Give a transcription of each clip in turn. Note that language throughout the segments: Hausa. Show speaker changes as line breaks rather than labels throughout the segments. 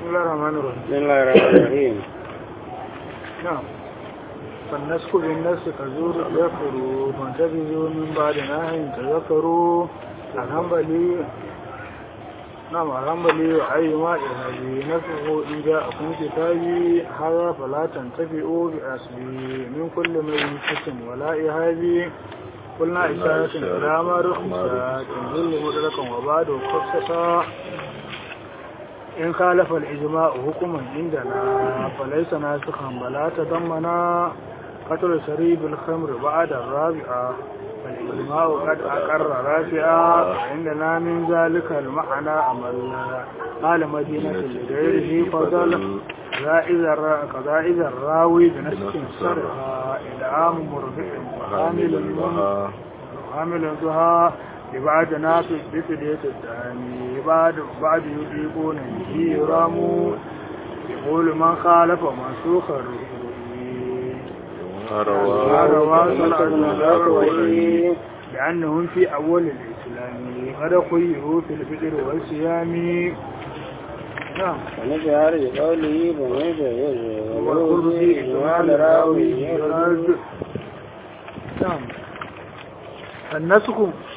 الله الرحمن الرحيم
بسم الله الرحمن الرحيم
نعم فالنسك بالنفس كزور ذكروا فانتبذوا من بعد نهي تذكروا الهنبلي نعم الهنبلي أيما إهدي نفسه إن جاءكم كتابي هذا فلا تنتفئوا بأسبي من كل ميت ولا إهابي قلنا إشارة إلى ما رخصت تنزل مدركا وبعد خصصا إن خالف الإجماع حكما عندنا فليس ناسخا بلا تضمنا قتل شريب الخمر بعد الرابعة فالإجماع قد أقر رافعا وعندنا من ذلك المعنى أمل قال مدينة لغيره فضل كذا إذا الراوي بنسك سرها إدعام مربع وحامل وحامل ذها لبعد نافذ بفدية الثاني بعد بعد يطيقون به يرام يقول من خالف منسوخ الرواه لأنهم في أول الإسلام قد خيروا في الفطر والصيام نعم
ونشهر بقوله فمن
والخبز إجمال راوي يرد نعم النسخ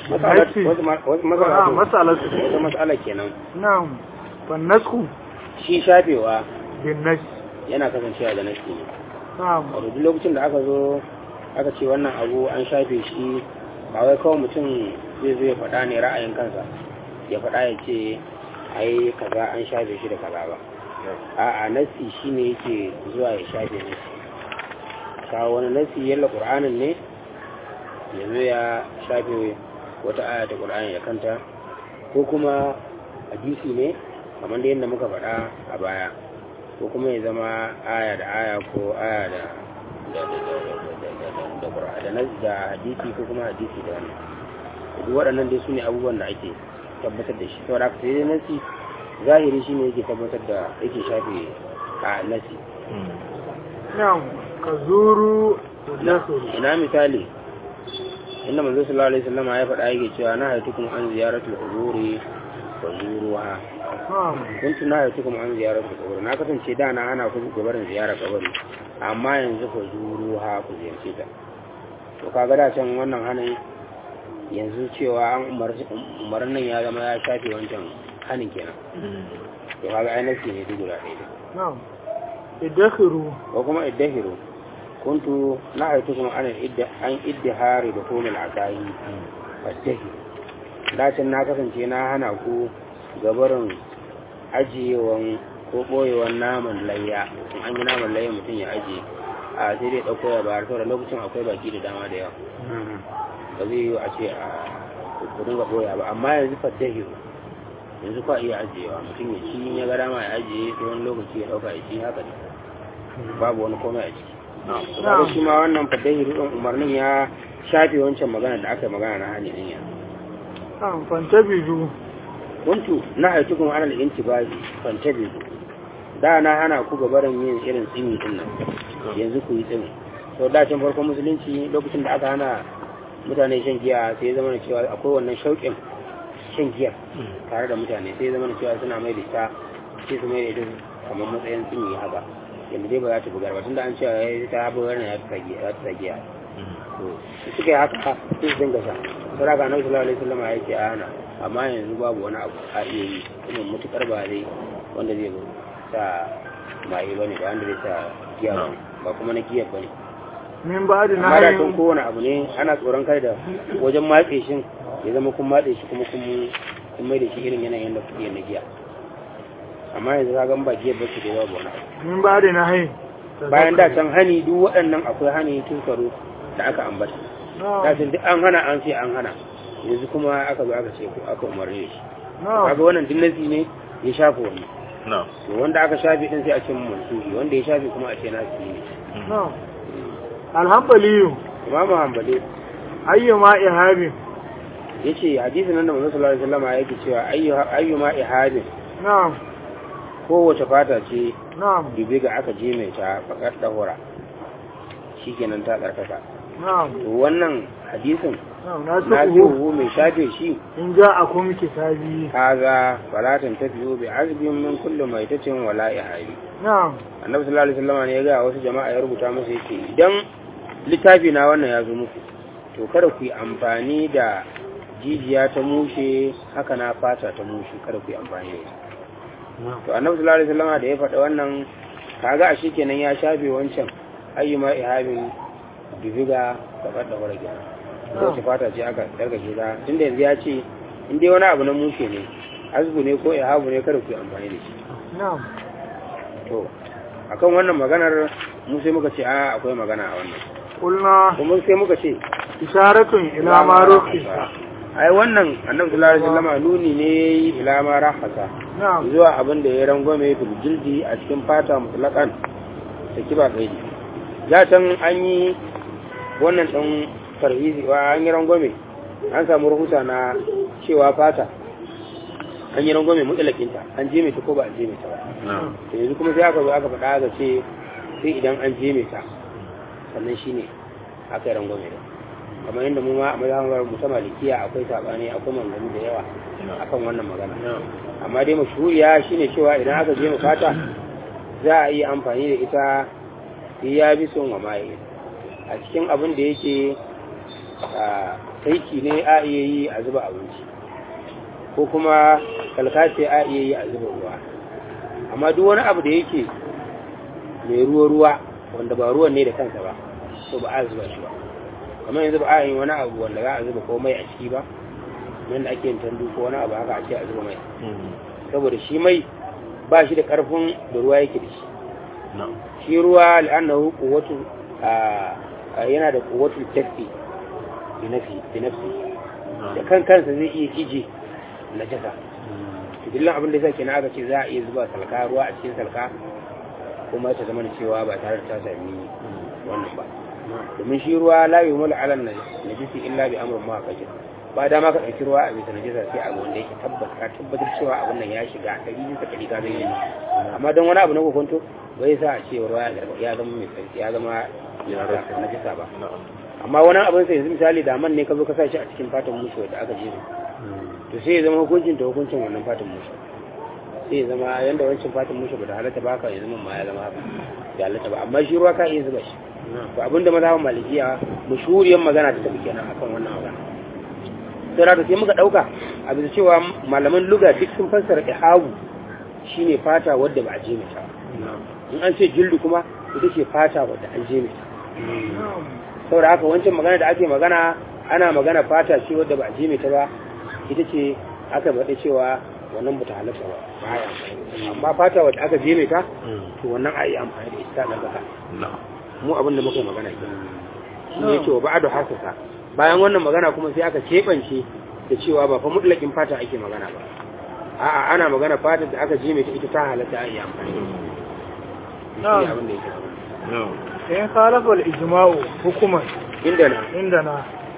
wata
مسألة
matsala kenan
نعم فالنسخ
shi shafewa
بالنسخ
yana kasancewa da nasi ne
نعم
wato duk lokacin da aka zo aka ce wannan abu an shafe shi ba wai kawai mutum zai zo ya faɗa ne ra'ayin kansa ya faɗa ya ce ai kaza an shafe shi da kaza ba a'a nasi shine yake zuwa ya shafe nasi kawo wani nasi yalla qur'anin ne ya zo ya shafe wata aya ta qur'ani ya kanta ko kuma hadisi ne kamar da yadda muka faɗa a baya ko kuma ya zama aya da aya ko aya da da da da da da da nas da hadisi ko kuma hadisi da wannan duk waɗannan dai su ne abubuwan da ake tabbatar da shi saboda haka sai dai nasi zahiri shi ne yake tabbatar da yake shafe a nasi
نعم كزور ودخل
ina misali inda manzo sallallahu alaihi wasallam ya faɗa yake cewa na haitukum an ziyaratul quburi wa zuruha
نعم
kuntu na haitukum an ziyaratul quburi na kasance da na hana ku gabarin ziyarar kabari amma yanzu ku zuruha ku ziyarce ta to kaga da can wannan hanin yanzu cewa an umarci umarnin ya zama ya shafe wancan hanin kenan to kaga ai nasi ne duk guda ɗaya
نعم ادخروا
ko kuma iddahiru kuntu na haitukum an idda an iddihari da kumul akahi faddahi dacin na kasance na hana ku gabarin ajiyewan ko boyewan naman layya in an yi naman layya mutum ya ajiye a sai dai ɗauko ya bayar saboda lokacin akwai baki da dama da yawa ba zai yi a ce a ku dinga boya ba amma yanzu faddahi yanzu kwa iya ajiyewa mutum ya ci in ya ga dama ya ajiye sai wani lokaci ya ɗauka ya ci haka ne babu wani komai a ciki kaga shi ma wannan fadahi rudin umarnin ya shafe wancan magana da aka yi magana na hanyar ɗin ya
نعم فانتبذوا
kuntu na haitu kuma ana da baji fantabi da na hana ku ga barin yin irin tsimi din nan yanzu ku yi tsimi to da can farkon musulunci lokacin da aka hana mutane shan giya sai ya zama na cewa akwai wannan shauƙin shan giya tare da mutane sai ya zama na cewa suna mai da ita sai su mai da ita kamar matsayin tsimi haka yanda dai ba za ta bugar ba tunda an cewa ya ta bugar ne ya ta giya ya ta giya to suka yi haka sai su dinga sha sai ga annabi sallallahu alaihi wasallam ya ce a hana amma yanzu babu wani abu a iya yi kuma mutukar ba zai wanda zai sa maye bane ba wanda zai sa giya ba ba kuma na giya bane
من بعد
amma da tun
نهي
kowane abu ne ana tsoron kai da wajen matse shi ya zama kun matse shi kuma kun kun mai da shi irin yanayin da kuke na giya amma yanzu ka gan ba giya ba su da babu wani abu
من بعد نهي
bayan da can hani duk waɗannan akwai hani tun karo da aka ambata
نعم
kafin duk an hana an ce an hana yanzu kuma aka zo aka ce ko aka umarni da shi
نعم
kaga wannan duk nasi ne ya shafa wani
na'am
to wanda aka shafe din sai a ce mansuhi wanda ya shafe kuma a ce nasi ne
نعم الحنبلي
imamu hanbali
أيما إهاب
yace hadisin nan da manzo sallallahu alaihi wasallam yake cewa ayyu ayyuma ihabin
نعم
kowace fata ce
نعم
dubi ga aka je mai ta fakar dahura shikenan ta tsarkaka
نعم
to wannan hadisin
na'am na
na
su
mai shafe shi
in ja a kuma kitabi
haza falatan tafiyo bi azbin min kulli maitatin wala ihabi
na'am
annabi sallallahu alaihi wasallam ne ya ga wasu jama'a ya rubuta musu yake idan littafi na wannan ya zo muku to kada ku yi amfani da jijiya ta mushe haka na fata ta mushe kada ku yi amfani da ita to annabi sallallahu alaihi wasallam da ya faɗa wannan kaga a kenan ya shafe wancan ayyuma ihabin bibiga gabar da wara kenan ko ta fata ce aka dargaje ta tunda yanzu ya ce in dai wani abu na mushe ne azbu ne ko ihabu ne kada ku yi amfani da shi
na'am
to akan wannan maganar mu sai muka ce a akwai magana a wannan
kulna
kuma sai muka ce
isharatun ila ma rukhisa
ai wannan annabi sallallahu alaihi wasallam nuni ne ila ma rahasa
na'am
zuwa abin da ya rangwame fil jildi a cikin fata mutlaqan ta kiba kaidi ya can an yi wannan dan farhizi wa an yi rangwame an samu rahusa na cewa fata an yi rangwame mutlaqinta an je mai ta ko ba an je mai ta ba to yanzu kuma sai aka zo aka faɗa aka ce sai idan an je mai ta sannan shine aka yi rangwame da kamar yadda mu ma a mazhabar mu ta malikiya akwai sabani akwai mangani da yawa akan wannan magana amma dai mashhuriya shine cewa idan aka je mu fata za a yi amfani da ita ya bi son wa mai a cikin abin da yake a taiki ne a iya yi a zuba abinci ko kuma kalkace a iya yi a zuba ruwa amma duk wani abu da yake mai ruwa-ruwa wanda ba ruwan ne da kansa ba to ba a zuba shi ba kamar yanzu ba a yi wani abu wanda za a zuba ko mai a ciki ba yadda ake yin tandu ko wani abu haka a ce a zuba mai saboda shi mai ba shi da karfin da ruwa yake da shi shi ruwa al'annahu quwwatu yana da quwwatu tafi bi nafsi bi nafsi da kan kansa zai iya ije najasa dillan abin da yasa kenan aka ce za a iya zuba salka ruwa a cikin salka kuma ta zama da cewa ba tare da ta sami wannan ba domin shi ruwa la yumul ala najisi illa bi amrin ma kake ba dama ka dauki ruwa a bisa najisa sai abu wanda yake tabbata ka tabbatar cewa abin nan ya shiga ɗari bisa ɗari ka zai yi amma don wani abu na kokonto bai sa a ce ruwa ya zama mai tsarki ya zama najisa ba amma wani abin sai yanzu misali da man ne ka zo ka sa shi a cikin fatan musu da aka jere to sai ya zama hukuncin ta hukuncin wannan fatan musu sai ya zama yanda wancan fatan musu ba da halatta ba ka ya zama ma ya zama haka da halatta ba amma shi ruwa ka iya zuba shi to abinda mazhaban malikiya mashhuriyar magana ta tafi kenan akan wannan magana sai rata sai muka dauka a bisa cewa malaman luga duk sun fassara ihabu shine fata wadda ba a je mata in an ce jildu kuma ita ce fata wadda an je mata saboda haka wancan magana da ake magana ana magana fata ce wadda ba a je mata ba ita ce aka faɗi cewa wannan ba ta halatta ba ba ya amma fata wadda aka je mata to wannan a yi amfani da ita ɗan ƙasa mu abin da muka yi magana ke shi ne cewa ba'adu hasasa bayan wannan magana kuma sai aka keɓance da cewa ba fa mutlakin fata ake magana ba a'a ana magana fata da aka je mai ta ita ta halatta a yi amfani da ita shi ne abin da yake magana
in khalafa al-ijma'u hukuman
inda na
indana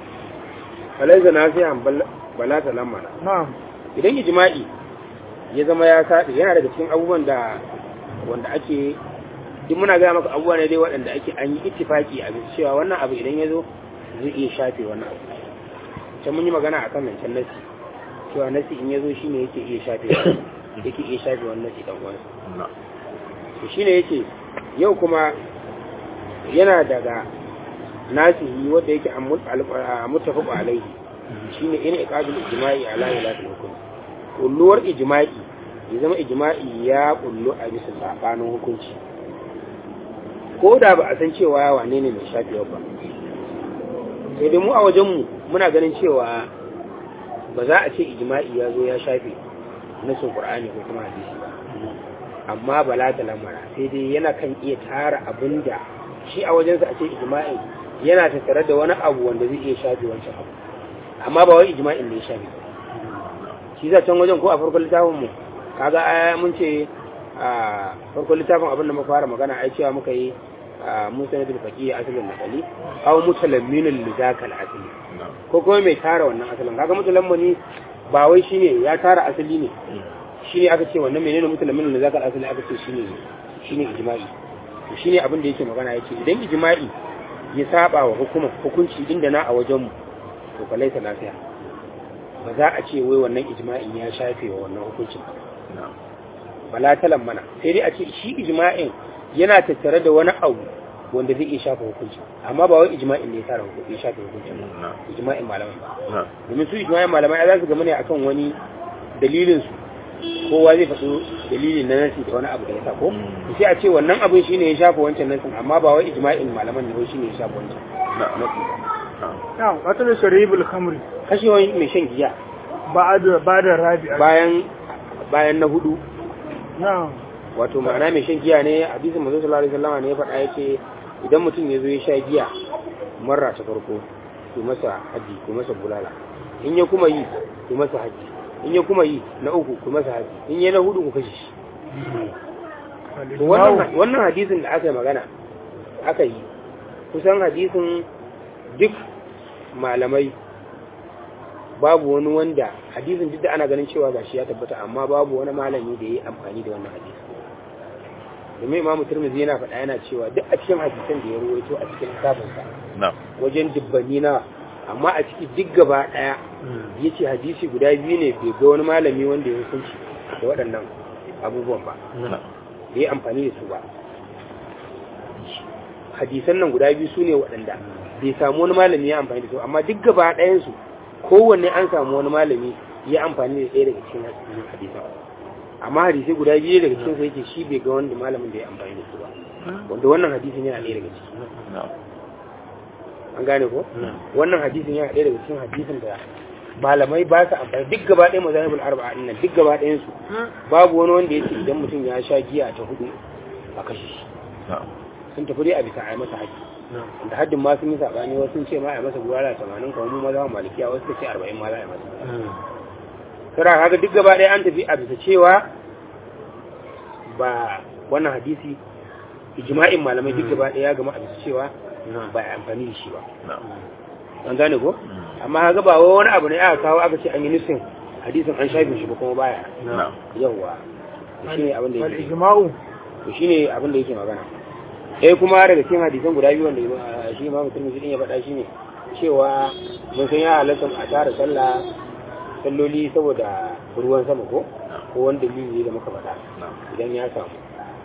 falaiza na sai an bala ta lamana
na'am
idan ijma'i ya zama ya saɗi yana daga cikin abubuwan da wanda ake duk muna gaya maka abubuwa ne dai waɗanda ake an yi ittifaki a bisa cewa wannan abu idan ya zo zai iya shafe wannan abu can mun yi magana akan nan can nasi cewa nasi in ya zo shine yake iya shafe yake iya shafe wannan nasi dan uwansa to shine yake yau kuma yana daga nasihi wanda yake a muttafaq alaihi shine in iqadul ijma'i ala ilahi hukum kulluwar ijma'i ya zama ijma'i ya kullu a bisa sabanin hukunci ko da ba a san cewa wane ne mai shafewa ba sai dai mu a wajenmu muna ganin cewa ba za a ce ijma'i ya zo ya shafe nasin qur'ani ko kuma hadisi ba amma bala da lamara sai dai yana kan iya tara abin da shi a wajensa a ce ijma'i yana tattare da wani abu wanda zai iya shafe wancan abu amma ba wai ijma'in ne ya shafe ba shi za can wajen ko a farkon littafin mu kaga aya mun ce a farkon littafin abin da muka fara magana ai cewa muka yi musa na bilfaki asalin nakali aw mutalamminul lidakal asali ko kuma mai tara wannan asalin kaga mutalammani ba wai shine ya tara asali ne shine aka ce wannan menene mutalamminul lidakal asali aka ce shine shine ijma'i to shine abin da yake magana yace idan ijma'i ya saba wa hukuma hukunci inda na a wajen mu to fa laisa lafiya ba za a ce wai wannan ijma'in ya shafe wa wannan hukuncin ba
na'am
bala talan mana sai dai a ce shi ijma'in yana tattare da wani abu wanda zai iya shafa hukunci amma ba wai ijma'in ne ya tara hukunci ya shafe hukuncin ba
na'am
ijma'in malamai ba
na'am
domin su ijma'in malamai ai za su gama ne akan wani dalilin su kowa zai faɗo dalilin na nasi da wani abu da ya sa ko
Mm.
sai a ce wannan abin shine ya shafa wancan nasin amma ba wai ijma'in malaman ne wai shine ya shafa wancan
na'am
nasi ba
na'am
na'am wata sharibul khamri
kashewa mai shan giya
ba'da ba'da rabi'a
bayan bayan na hudu
na'am
wato ma'ana mai shan giya ne hadisin manzo sallallahu alaihi wasallam ne ya faɗa yace idan mutum ya zo ya sha giya marra ta farko ku masa haji ku masa bulala in ya kuma yi ku masa haji in ya kuma yi na uku ku masa haji in ya na hudu ku kashe shi to wannan wannan hadisin da aka yi magana aka yi kusan hadisin duk malamai babu wani wanda hadisin duk da ana ganin cewa gashi ya tabbata amma babu wani malami da ya yi amfani da wannan hadisi domin imamu turmizi yana faɗa yana cewa duk a cikin hadisan da ya ruwaito a cikin littafinsa
na'am
wajen dubbanni na amma a ciki duk gaba ɗaya ya ce hadisi guda biyu ne bai ga wani malami wanda ya hukunci da waɗannan abubuwan ba
na'am
da ya amfani da su ba hadisan nan guda biyu su ne waɗanda bai samu wani malami ya amfani da su amma duk gaba ɗayansu kowanne an samu wani malami ya amfani da ɗaya daga cikin hadisan amma hadisai guda biyu daga cikin sai yake shi bai ga wanda malamin da ya amfani da su ba wanda wannan hadisin yana ɗaya daga ciki
na'am
an gane ko
na'am
wannan hadisin yana ɗaya daga cikin hadisin da malamai ba su amfani duk gaba ɗaya mazahibul arba'a ɗin nan duk gaba ɗayan su babu wani wanda yake idan mutum ya sha giya ta hudu a kashe shi
na'am
sun tafi dai a bisa a yi masa haƙƙi da haddin ma sun yi saɓani wasu sun ce ma a yi masa gurara tamanin kamar mu maza malikiya wasu suka ce arba'in ma za a yi masa kira kaga duk gaba ɗaya an tafi a bisa cewa ba wannan hadisi ijma'in malamai duk gaba ɗaya ya gama a bisa cewa ba a amfani da shi ba
na'am
an gane ko
Mm.
amma kaga ba wai wani abu ne aka kawo aka ce an yi nufin hadisin an shafe shi ba kuma baya
na'am
yawwa shi ne abin da
wal
yake
ijma'u
to shine abin da yake magana eh kuma daga cikin hadisan guda biyu wanda ima- shi ma mutum din ya faɗa shine cewa mun san ya halatta a tara sallah salloli saboda ruwan sama ko ko wani dalili da muka faɗa
na'am
idan ya samu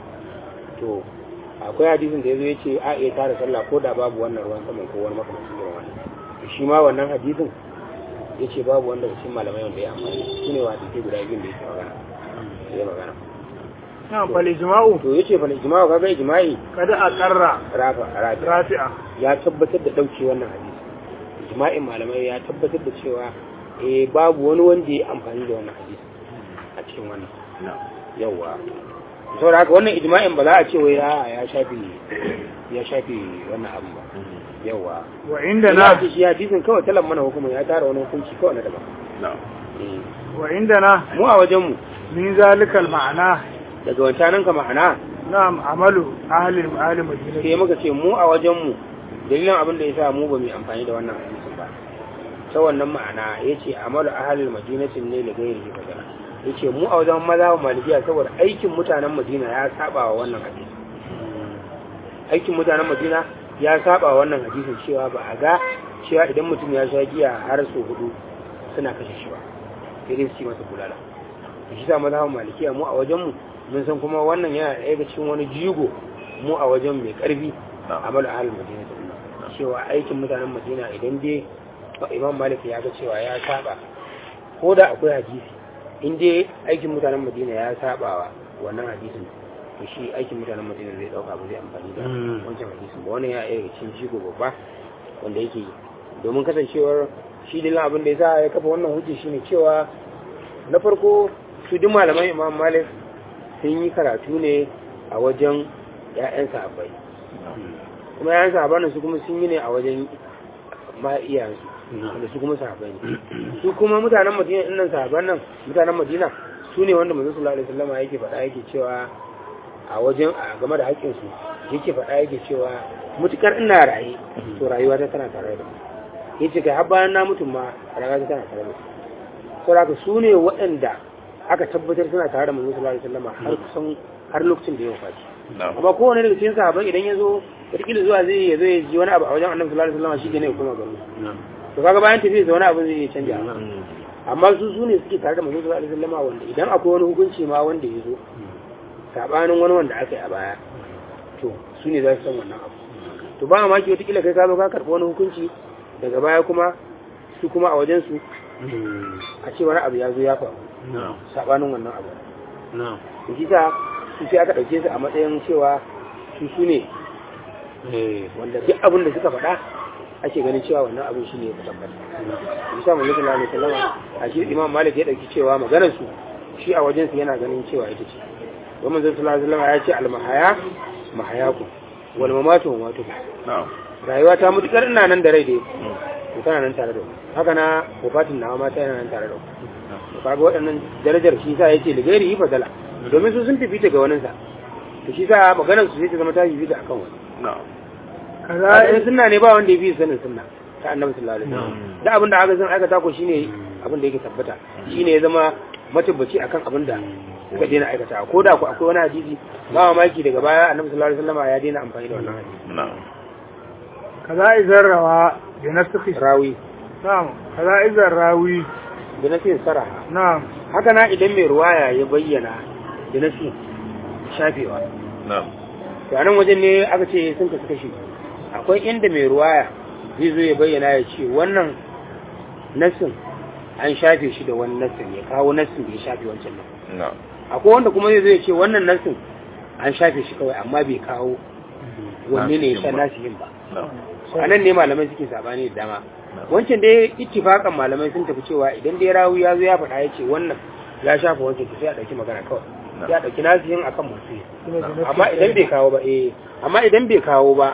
to akwai hadisin da ya zo ya ce a iya tara sallah ko da babu wannan ruwan sama ko wani makamancin irin wannan shi ma wannan hadisin ya ce babu wanda cikin malamai wanda ya amfani su ne wa hadisai guda biyun da yake magana ya magana
na'am fal ijma'u
to yace fa ijma'u kaga ijma'i
kada aqarra
rafa rafi
rafi'a
ya tabbatar da dauke wannan hadisi ijma'in malamai ya tabbatar da cewa eh babu wani wanda ya amfani da wannan hadisi a cikin wannan
na'am
yawa saboda haka wannan ijma'in ba za a ce wai a ya shafi ya shafi wannan abu ba
Mhm.
yawa
wa inda
na
na
ce shi hadisin kawai talan mana hukumin ya tara wani hukunci kawai na daban
na'am
Eh,
wa inda na
mu a wajen mu
min zalikal ma'ana
daga wancanan ka ma'ana
na'am amalu ahli ahli madina
sai muka ce mu a wajen mu dalilin abin da yasa mu ba mu yi amfani da wannan hadisin ba ta wannan ma'ana yace amalu ahlul madinatin ne da gairi fadala yace mu a wajen maza malikiya saboda aikin mutanen madina ya saba wa wannan hadisi aikin mutanen madina ya saba wa wannan hadisin cewa ba a ga cewa idan mutum ya sha giya har sau hudu suna kashe shi ba sai dai su ci masa bulala da shi sa mazhabin malikiya mu a wajen mu mun san kuma wannan yana ɗaya daga cikin wani jigo mu a wajen mai ƙarfi
Na'am.
amal ahlul madina cewa aikin mutanen madina idan dai imam malik ya ga cewa ya saba ko da akwai hadisi in dai aikin mutanen madina ya saba wa wannan hadisin to shi aikin mutanen madina zai dauka ba zai amfani da
Mm.
wancan hadisin ba wannan ya ɗaya daga cikin jigo babba wanda yake yi domin kasancewar shi dalilan abin da ya sa ya kafa wannan hujji shine cewa na farko su duk malaman imam malik sun yi karatu ne a wajen ya'yan sahabbai kuma ya'yan sahabban nan su kuma sun yi ne a wajen ma iyayensu wanda su kuma sahabbai ne su kuma mutanen madina ɗin nan sahabban nan mutanen madina su ne wanda manzo sallallahu alaihi wasallam yake faɗa yake cewa a wajen a game da haƙƙinsu yake faɗa yake cewa mutukar ina raye to rayuwa ta tana tare da mu yace kai har bayan na mutum ma rayuwa ta tana tare da su saboda su ne waɗanda aka tabbatar suna tare da manzo sallallahu alaihi wasallam har kusan har lokacin da ya wafaci
na'am
amma kowane daga cikin sahabbai idan ya zo wataƙila zuwa zai ya zo ya ji wani abu a wajen annabi sallallahu alaihi wasallam shi ne ya koma garo to kaga bayan tafiya da wani abu zai iya canja amma su su ne suke tare da manzo sallallahu alaihi wasallam wanda idan akwai wani hukunci ma wanda ya zo sabanin wani wanda aka yi a baya to su ne za su san wannan abu to ba mamaki wata kila kai ka zo ka karɓi wani hukunci daga baya kuma su kuma a wajen su a ce wani abu ya zo ya faru sabanin wannan abu to shi sa su sai aka ɗauke su a matsayin cewa su su ne wanda duk abin da suka faɗa ake ganin cewa wannan abin shi ne ya tabbata shi sa manzo sallallahu alaihi wasallam a shi imam malik ya dauki cewa maganar su shi a wajen su yana ganin cewa ita ce don manzo sallallahu alaihi wasallam ya ce al-mahaya mahayakum wal mamatu mamatukum rayuwa ta mutukar ina nan da rai dai to tana nan tare da mu haka na wafatin nawa ma tana nan tare da mu to kaga waɗannan darajar shi sa yace da gairi fadala domin su sun fifita ga waninsa to shi sa maganar su sai ta zama ta fifita akan wani
kaza
in sunna ne ba wanda ya fi sanin sunna ta annabi sallallahu alaihi wasallam da abin da aka san aikata ko shine abin da yake tabbata shine ya zama matabbaci akan abin da suka daina aikata ko da ku akwai wani hadisi ba mamaki daga baya annabi sallallahu alaihi wasallam ya daina amfani da wannan hadisi
kaza izar rawa bi nasakhi
rawi
na'am kaza izar rawi
da nasin saraha
na'am
haka na idan mai ruwaya ya bayyana da nasin shafewa to a nan wajen ne aka ce sun kasu kashi akwai inda mai ruwaya zai zo ya bayyana ya ce wannan nassin an shafe shi da wani nassin ya kawo nassin da ya shafe wancan nan akwai wanda kuma zai zo ya ce wannan nassin an shafe shi kawai amma bai kawo wanne ne ya sha nasihin ba a nan ne malamai suke sabani da dama wancan dai ittifakan malamai sun tafi cewa idan dai rawu ya zo ya faɗa ya ce wannan ya shafa wancan to sai a ɗauki magana kawai sai a ɗauki nasihin akan masu yi amma idan bai kawo ba eh amma idan bai kawo ba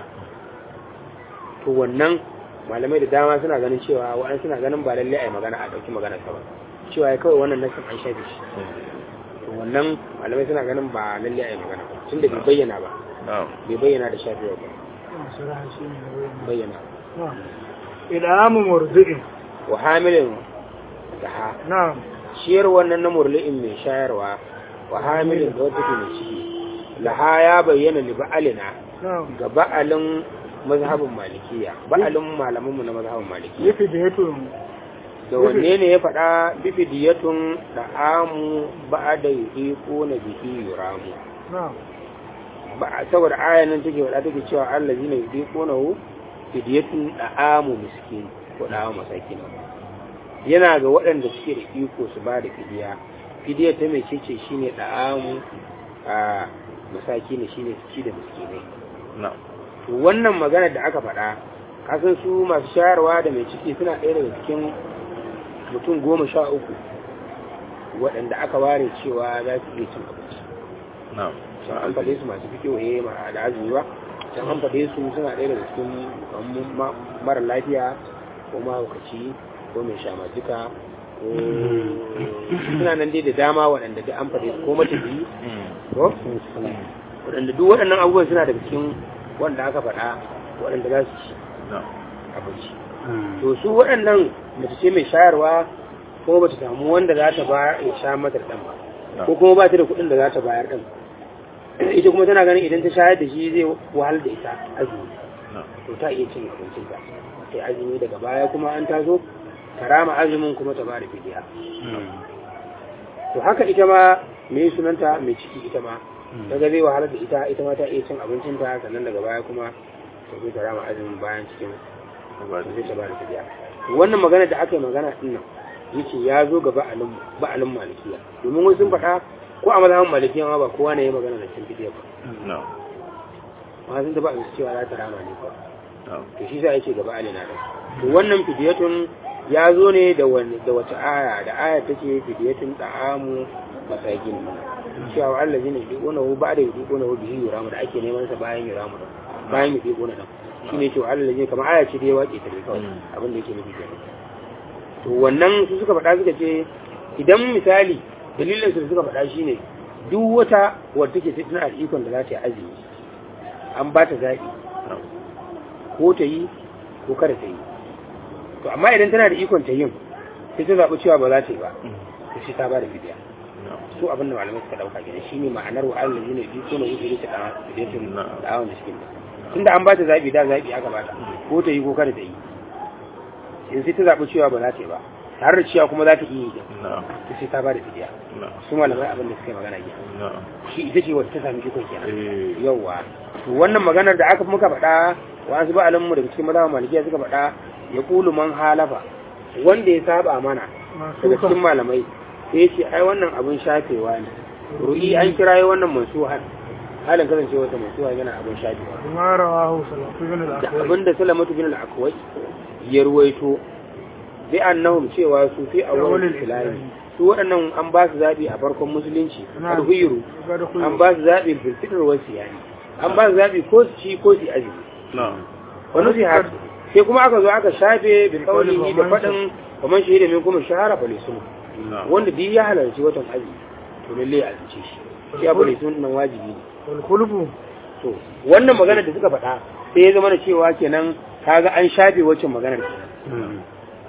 to wannan malamai da dama suna ganin cewa wa'an suna ganin ba lalle a yi magana a ɗauki magana ta ba cewa ya kawai wannan nasin an shafe shi to wannan malamai suna ganin ba lalle a yi magana ba tun da bai bayyana ba bai bayyana da shafewa ba
saraha shi ne
bayyana
na'am idamu murdi'in
wa hamilin da ha
na'am
ciyar wannan na murli'in mai shayarwa wa hamilin da wata ke mai ciki laha ya bayyana li ba'alina
na'am
ga ba'alin mazhabin malikiya ba'alin malamanmu na mazhabin malikiya
yafi da yato
da wanne ne ya faɗa bifidiyatun da amu ba da yi ko na bihi yuramu
na'am
ba saboda ayan nan take faɗa take cewa Allah zina yi ko na hu fidiyatun da amu miskin ko da amu masakin yana ga waɗanda suke da iko su ba da fidiya fidiya ta mai cece shine da amu a masaki ne shine su ci da miskinai to wannan magana da aka faɗa kasan su masu shayarwa da mai ciki suna ɗaya daga cikin mutum goma sha uku waɗanda aka ware cewa za su iya cin abinci can an faɗe su masu fi kewaye da azumi ba can an faɗe su suna ɗaya daga cikin kamar mara lafiya ko mahaukaci ko mai shamajika ko suna nan dai da dama waɗanda duk an faɗe su ko matafiyi ko waɗanda duk waɗannan abubuwan suna daga cikin wanda aka faɗa waɗanda za su ci abinci to su waɗannan mace ce mai shayarwa ko ba ta samu wanda za ta ba ya sha mata ɗan ba ko kuma ba ta da kuɗin da za ta bayar ɗan ita kuma tana ganin idan ta shayar da shi zai wahal da ita azumi to ta iya cin abincin ta sai azumi daga baya kuma an taso ta rama azumin kuma ta ba da fidiya to haka ita ma mai sunanta mai ciki ita ma daga zai wahalar da ita ita ma ta iya cin abincin ta sannan daga baya kuma ta zo ta rama azumin bayan cikin zai ta ba da fidiya wannan magana da aka yi magana din nan yace ya zo ga ba'alin ba'alin malikiya domin wasu sun faɗa ko a mazhabin malikiya ma ba kowa ne ya magana da cin fidiya ba ma sun taba su cewa za ta rama ne ba to shi sa yake ga ba'alin na to wannan fidiyatun ya zo ne da wani da wata aya da aya take fidiyatun da'amu masakin cewa Allah zai yi kona hu ba da yi kona hu bihi yuramu da ake neman sa bayan yuramu da bayan yi kona da shine cewa Allah zai kamar aya ce da ya wace ta ne kawai abin da yake nufi kenan to wannan su suka faɗa suka ce idan misali dalilin su suka faɗa shine duk wata wadda take tana da ikon da za ta yi azumi an ba ta zaɓi ko ta yi ko kada ta yi to amma idan tana da ikon ta yin sai ta zaɓi cewa ba za ta yi ba to shi ta ba da fidiya su abin da malamai suka ɗauka gina shi ne ma'anar wa Allah ne bi ko na wuce ta ɗan fidiyatin da awon da shi tunda an ba ta zaɓi da zaɓi aka ba ta ko ta yi ko kada ta yi in sai ta zaɓi cewa ba za ta yi ba tare da cewa kuma za ta iya yi
na'am
to sai ta ba da fidiya
na'am
su malamai abin da suka yi magana ke
na'am
shi ita ce wata ta sami ikon kenan
eh
yauwa to wannan maganar da aka muka faɗa wasu ba alamu daga cikin mazhaban malikiya suka faɗa ya kulu man halafa wanda ya saba mana daga cikin malamai sai ya ce ai wannan abin shafewa ne ru'i an kira wannan mansuhan halin kasance wata mansuha yana abin shafewa
kuma rawahu salatu bin
da
al-akwai
abin da salamatu bin al-akwai ya ruwaito bi annahum cewa su fi awwal
Awwalul
islami
islami.
su waɗannan an ba su zaɓi a farkon musulunci
Na'am.
alhuyiru
Ga da kuyi.
an ba su zaɓi filfitar wasu yani an ba su zaɓi ko su ci ko su yi azumi
na'am
wani su haka sai kuma aka zo aka shafe bi kaulihi da
faman
faɗin kamar shi da min kuma shahara falisun
na'am
wanda duk ya halarci watan azumi to lalle ya azumce shi shi ya falisun nan wajibi ne
wal khulfu
to wannan magana da suka faɗa sai ya zama da cewa kenan kaga an shafe waccan maganar kenan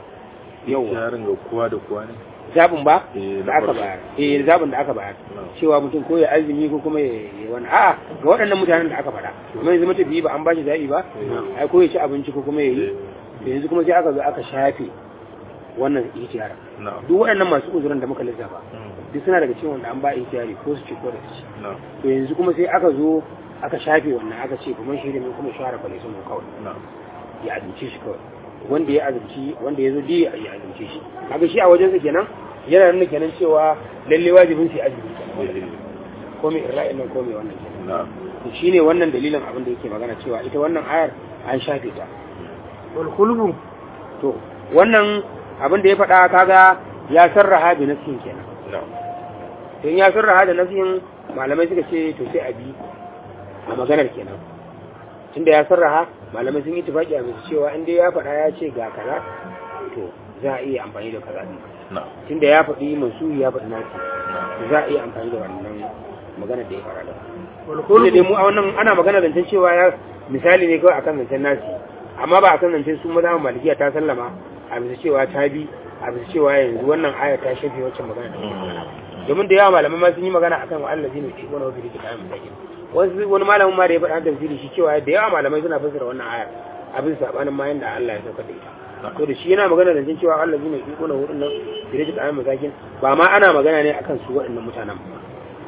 yauwa
yarin ga kowa da kowa ne
zabin ba
Eh,
da
na
aka
farko.
bayar eh zabin da aka bayar
Na'am.
cewa mutum ko ya azumi ko kuma ya yi wani a'a ga waɗannan mutanen da aka faɗa kuma yanzu mutum biyu ba an bashi zaɓi ba
Na'am.
ai ko ya ci abinci ko kuma ya yi
Eh,
to yanzu kuma sai aka zo aka shafe wannan ihtiyar
na'am
duk waɗannan masu uzurin da muka lissafa
Mm,
duk suna daga cikin wanda an ba ihtiyari ko su ci ko da su ci
na'am
to yanzu kuma sai aka zo aka shafe wannan aka ce kuma shi da mai kuma shahara fa sun kawai
na'am
ya azumce shi kawai wanda ya azumci wanda ya zo di ya azumce shi kaga shi a wajensa kenan yana nuna kenan cewa lalle wajibin sai azumi kenan
eh,
ko mai ra'ayin nan ko mai wannan kenan
na'am
to shine wannan dalilin abin da yake magana cewa ita wannan ayar an shafe ta
wal khulfu
to wannan abin da ya faɗa kaga ya sarraha bi nafsin kenan
na'am
to in ya sarraha da nafsin malamai suka ce to sai a bi a maganar kenan tunda ya sarraha malamai sun yi tufaki a bisa cewa inda ya faɗa ya ce ga kaza to za a iya amfani da kaza ɗin
na'am
tunda ya faɗi masu ya faɗi nasi
na'am
to za a iya amfani da wannan maganar da ya faɗa da
wal
tunda dai
khulfu
mu a wannan ana magana zancen cewa ya misali ne kawai akan zancen nasi amma ba akan zancen su mazhaban malikiya ta sallama a bisa cewa ta bi a bisa cewa yanzu wannan aya ta shafe wacce magana da muke magana domin da yawa malamai ma sun yi magana akan wa Allah zai wani wasu da kayan mutakin wasu wani malamin ma da ya faɗa tafsiri shi cewa da yawa malamai suna fassara wannan aya abin sabanin ma yanda Allah ya saukar da ita to da shi yana magana da cewa Allah zai mai wani wurin nan da rage kayan mutakin ba ma ana magana ne akan su waɗannan mutanen ba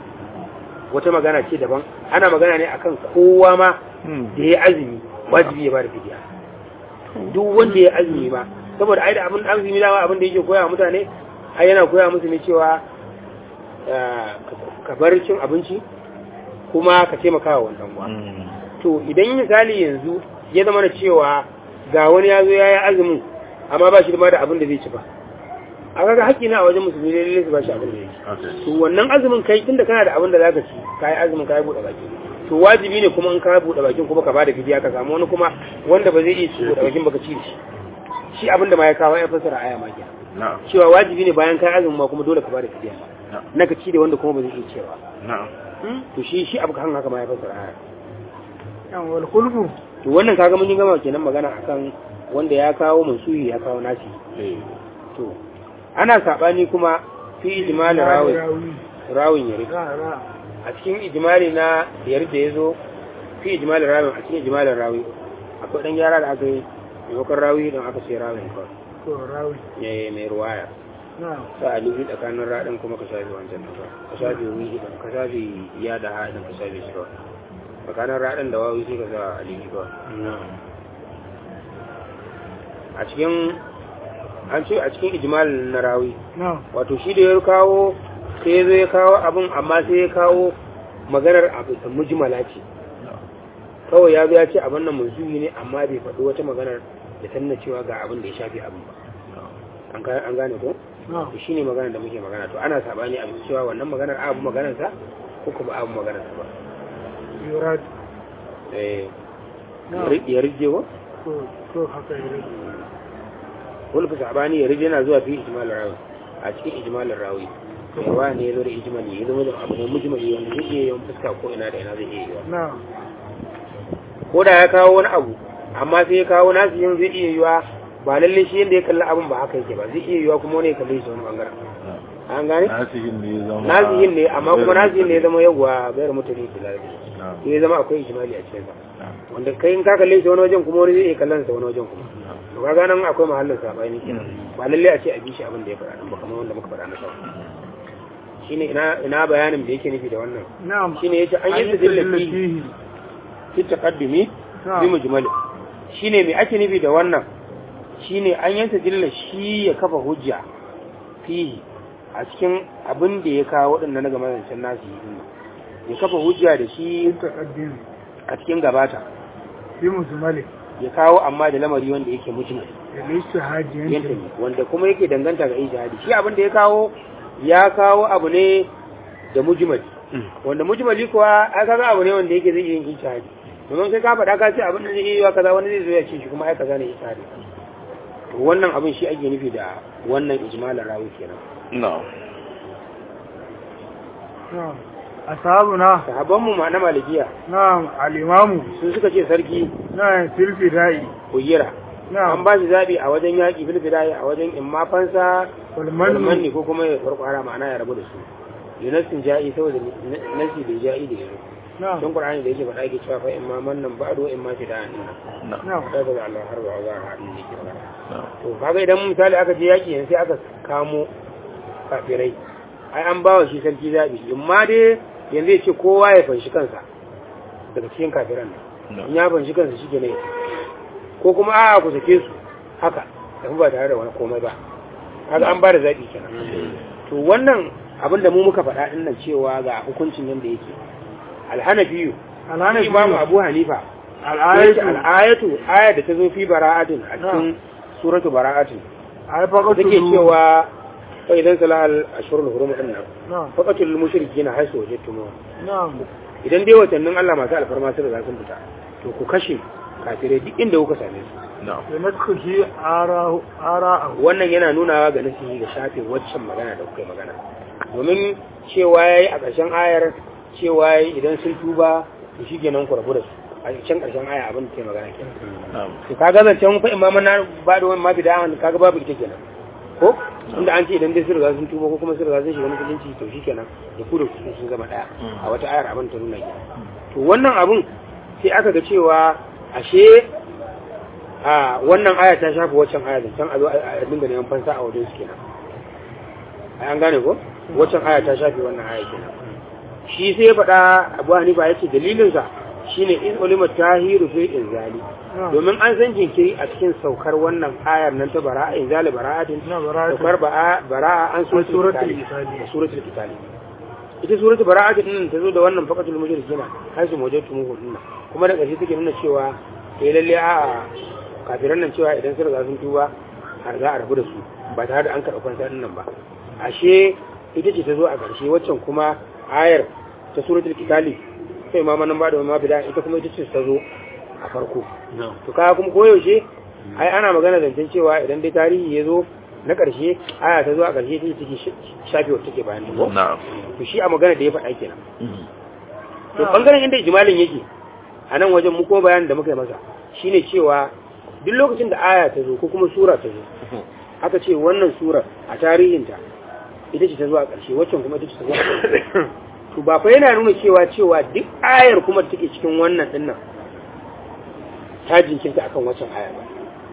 wata magana ce daban ana magana ne akan kowa ma da ya azumi wajibi ya ba da fidiya duk wanda ya azumi ba saboda ai da abin azumi dama abin da yake koya wa mutane ai yana koya musu ne cewa eh, ka bar cin abinci kuma ka taimaka wa wannan uwa
Mm,
to idan misali yanzu ya zama da cewa ga wani ya zo ya yi azumin amma ba shi ma da abin da zai ci ba a kaga haƙƙi na a wajen musulmi ne lalle su ba shi abin da zai ci
okay
to wannan azumin kai tunda kana da abin da zaka ci kai azumin kai bude baki to wajibi ne kuma in ka bude bakin kuma ka bada fidiya ka samu wani kuma wanda ba zai iya ci bude bakin baka ci da shi shi abin da ma ya kawo ya fasara aya ma kenan
na'am
cewa wajibi ne bayan kai azumin ma kuma dole ka bada fidiya
na'am
na ka ci da wanda kuma ba zai iya cewa
na'am
to shi shi abu kan haka ma ya fasara aya
yan wal khulfu
to wannan kaga mun yi gama kenan magana akan wanda ya kawo mansuhi ya kawo nasi
eh
to ana sabani kuma fi ijmal rawi
rawi
rawin yare
ra ra
a cikin ijimali na biyar da ya zo fi ijimalin rawin a cikin ijimalin rawi akwai ɗan gyara da aka yi maimakon rawi don aka ce rawin kawai
to rawi
ya mai ruwaya
na
sa a lubi tsakanin raɗin kuma ka shafi wancan ɗin kawai ka shafi wihi ɗin ka shafi ya da ha ɗin ka shafi shi kawai tsakanin raɗin da wawi sai ka sa a lubi kawai a cikin an ce a cikin ijimalin na rawi
na
wato shi da ya kawo sai ya zo ya kawo abin amma sai ya kawo maganar abu da mujmala ce kawai ya zo ya ce abin nan mansuhi ne amma bai faɗi wata maganar da ta nuna cewa ga abin da ya shafi abin ba an ga- an gane ko
na
to shine maganar da muke magana to ana sabani a bisa cewa wannan maganar abu maganar sa ko kuma abu maganar sa ba
yurad
eh
na
ya rige wa
to to haka yare
wani fi sabani ya rige yana zuwa fi ijmalin rawi a cikin ijmalin rawi yawa ne ya zo da ijmali ya zama da abu ne mujmali wanda zai iya yawan fuska ko ina da ina zai iya yiwa
na
ko da ya kawo wani abu amma sai ya kawo nasu yin zai iya yiwa ba lalle shi yadda ya kalli abin ba haka yake ba zai iya yiwa kuma wani ya kalli shi wani bangaren an gane
nasihin ne ya zama
nasihin ne amma kuma nasihin ne ya zama yawwa bayar mutane da larabi
na'am
sai ya zama akwai ijimali a cikin sa wanda kai in ka kalle shi wani wajen kuma wani zai iya kallon sa wani wajen kuma to kaga nan akwai mahallin sabani kenan ba lalle a ce a bi shi abin da ya faɗa nan ba kamar wanda muka faɗa na sau shine ina ina bayanin da yake nufi da wannan
na'am
shine yace an yi tadilla fihi fi taqaddumi bi mujmal shine me ake nufi da wannan shine an yi tadilla shi ya kafa hujja fihi a cikin abin da ya kawo waɗannan na game zancen nasu yi din nan. ya kafa hujja da shi
taqaddim
a cikin gabata
bi mujmali
ya kawo amma da lamari wanda yake mujmal
da istihadi
yanta ne wanda kuma yake danganta ga ijtihadi shi abin da ya kawo ya kawo abu ne da mujmal wanda mujmali kuwa ai kaga abu ne wanda yake zai iya yin ijtihadi domin kai ka faɗa ka ce abin da zai iya kaza wani zai zo ya ce shi kuma ai kaza ne ijtihadi to wannan abin shi ake nufi da wannan ijmalar rawi kenan
na'am
na'am ashabuna
sahabban mu ma na malikiya
na'am al-imamu
sun suka ce sarki
na'am fil fidai
kuyira an
na'am
ba shi zabi a wajen yaƙi fil bidaya a wajen imma fansa
wal
manni
manni
ko kuma ya farkwara ma'ana ya rabu da su yunasin ja'i saboda nasi bai ja'i da yanzu
na'am
don qur'ani da yake faɗa yake cewa fa imma mannan ba'du wa imma fida'an nan
na'am
na'am
da ga Allah har ba za a haɗu ne ke magana
na'am
to kaga idan misali aka je yaki yanzu sai aka kamo kafirai ai an bawa shi sarki zabi imma dai yanzu ya ce kowa ya fanshi kansa daga cikin kafiran nan in ya fanshi kansa shi ne ko kuma a ku sake su haka tafi ba tare da wani komai ba kaga an ba da zaɓi kenan to wannan abin da mu muka faɗa ɗin nan cewa ga hukuncin yadda yake alhanafiyu
alhana
imamu abu hanifa
al'ayatu
al'ayatu ayar da ta zo fi bara'atin a cikin suratu bara'atin
ay faqatu
take cewa fa idan salahal ashurul hurum din nan
na'am
faqatul mushrikina haisu wajadtum
na'am
idan dai watannin Allah masu alfarma sun riga sun fita to ku kashe kafirai duk inda kuka same su
na'am
da nadkhushi ara ara
wannan yana nunawa ga nasihi ga shafin waccan magana da kuka yi magana domin cewa yayi a ƙarshen ayar cewa yayi idan sun tuba to shikenan ku rabu da su a can ƙarshen aya abin da ke magana kenan
na'am
to kaga zancen fa imaman na ba da wani mafi da'an kaga babu ita kenan ko inda an ce idan dai sun riga sun tuba ko kuma sun riga sun shiga musulunci to shikenan da ku da ku sun zama daya a wata ayar abin ta nuna kenan to wannan abun sai aka ga cewa ashe a wannan aya ta shafi waccan aya zancen a zo a dinga neman fansa a wajen su kenan ai an gane ko waccan aya ta shafi wannan aya kenan shi sai ya faɗa abu hanifa ya ce dalilinsa shine in ulima tahiru fi inzali domin an san jinkiri a cikin saukar wannan ayar nan ta bara'a inzali bara'atin
na bara'atu
saukar ba'a bara'a an so
suratul
suratul
Qitali.
da suratul kitali ita suratul bara'atin din ta zo da wannan faqatul mushrikina har su mujatu mu hunna kuma da ƙarshe take nuna cewa eh lalle a kafiran nan cewa idan sun riga sun tuba har za a rabu da su ba tare da an karɓi fansa din nan ba ashe ita ce ta zo a ƙarshe waccan kuma ayar ta suratul kitali sai ma manan ba da ma bida ita kuma ita ce ta zo a farko to kaya kuma koyaushe ai ana magana zancen cewa idan dai tarihi ya zo na ƙarshe aya ta zo a ƙarshe take take shafe wata take bayan ta ko
na'am
to shi a magana da ya faɗa kenan to bangaren inda ijmalin yake a nan wajen mu kuma bayanin da muka yi masa shine cewa duk lokacin da aya ta zo ko kuma sura ta zo aka ce wannan surar a tarihinta ita ce ta zo a ƙarshe waccan kuma ita ce ta zo a ƙarshe to ba fa yana nuna cewa cewa duk ayar kuma da take cikin wannan dinnan ta jinkirta akan waccan aya ba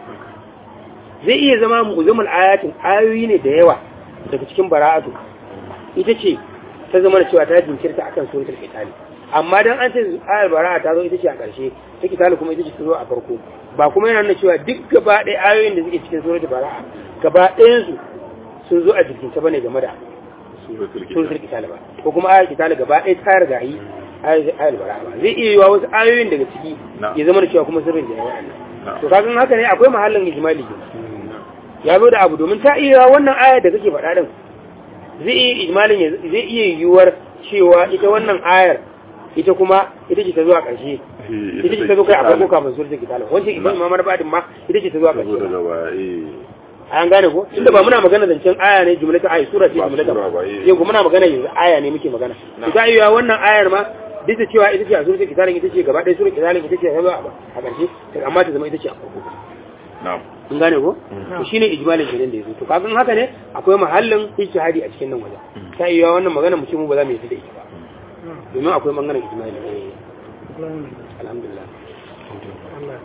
zai iya zama mu'zamul ayatin ayoyi ne da yawa daga cikin bara'atu ita ce ta zama da cewa ta jinkirta akan suratul qitali amma dan an ce ayar bara'a ta zo ita ce a ƙarshe ta qitali kuma ita ce ta zo a farko ba kuma yana nuna cewa duk gaba ɗaya ayoyin da suke cikin suratul bara'a gaba ɗayan su sun zo a jikinta bane game da
suratul
suratul
kitab
qitali ba ko kuma ayar qitali gaba ɗaya ta riga yi ayar ayar bara'a ba zai iya yiwa wasu ayoyin daga ciki
Na'am.
ya zama da cewa kuma sirrin da yawa
Na'am.
to kaga haka ne akwai mahallin ijmali kenan ya zo da abu domin ta iya wannan ayar da kake faɗa din zai iya ijmalin ya zai iya yiwuwar cewa ita wannan ayar ita kuma ita ce ta zuwa ƙarshe ita ce ta zo kai a farko kafin suratul kitab wancan ita imamar badin ma ita ce ta zuwa
ta zo
ƙarshe
daga baya eh
an gane ko inda ba muna magana zancen aya ne jumlatan ayi sura ce
Ba
jumlatan
sura ba, eh.
yau kuma muna magana yanzu aya ne muke magana
Na.
to ta iya wannan ayar ma duk da cewa ita ce a suratul kitab ita ce gaba ɗaya suratul kitab ita ce ta zo a a ƙarshe amma ta zama ita ce a farko
na'am
kun gane ko
Mm.
to shine ijmalin kenan da yazo to kaga haka ne akwai mahallin ijtihadi a cikin nan wajen
Mm.
ta iya wannan magana mu ce mu ba za mu yi da ita ba domin akwai bangaren ijmali eh alhamdulillah
Allah